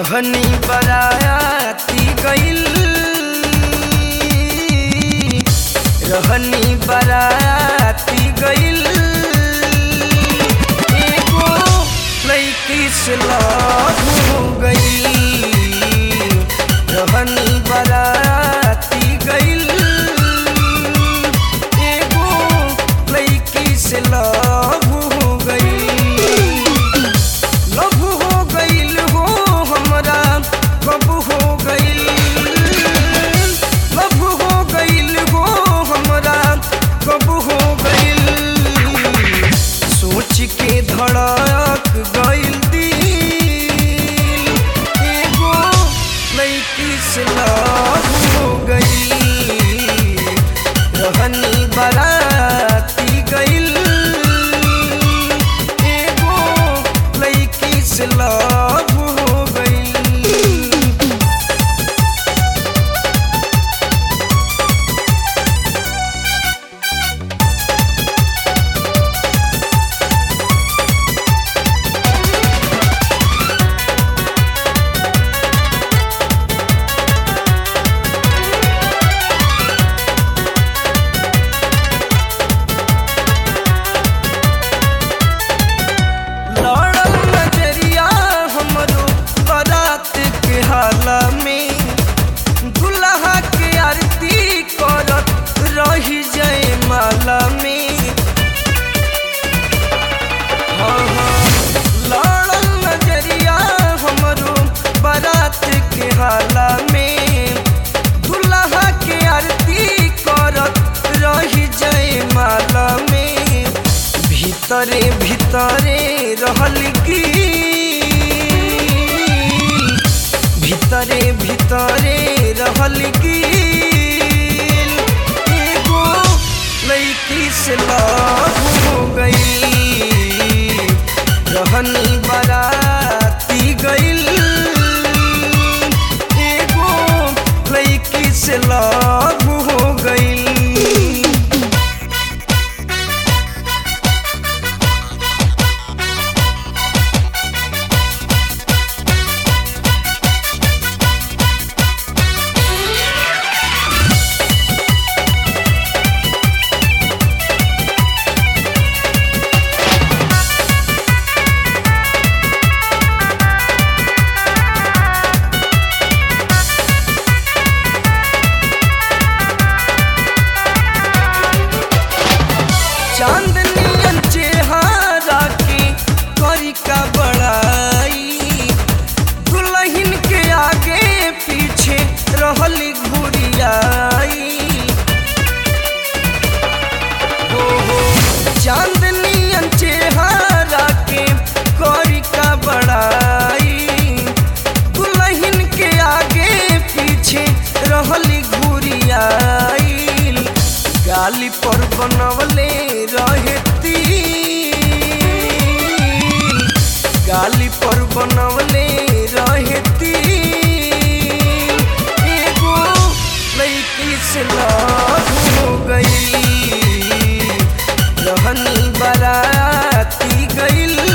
रहनी बराती गइल रहनी बराती गइल एगो लैकी से लव हो गइल रहनी बराती गइल एगो लैकी से लव हो गइल लव हो गइल हो हमरा कब हो गइल लव हो गइल हो हमरा कब हो गइल सोच के धड़क गइल दिल एगो लैकी से लव हो गइल रहनी बराती गइल एगो लैकी से लव हो गइल लड़ल नजरिया हमरो बारात के हाला में दुल्हा के आरती करत रही जाए माला में हाँ, हाँ, लड़ल नजरिया हमरो बारात के हाला में दुल्हा के आरती करत रही जाए माला में भीतरे भीतरे रहल की भीतरे भीतरे रहल की एगो लैकी से लव हो गई रहनी बराती गइल एगो लैकी से लव हो गइल चांदनियन चेहरा के करी का बड़ाई दुल्हन के आगे पीछे रहली घुरियाई हो हो चांदनियन चेहरा के करी का बड़ाई दुल्हन के आगे पीछे रहली घुरियाई गाली पर बनवले रहे तिल गाली पर बनवले रहे तिल एगो लैकी से लव हो गई रहनी बराती गइल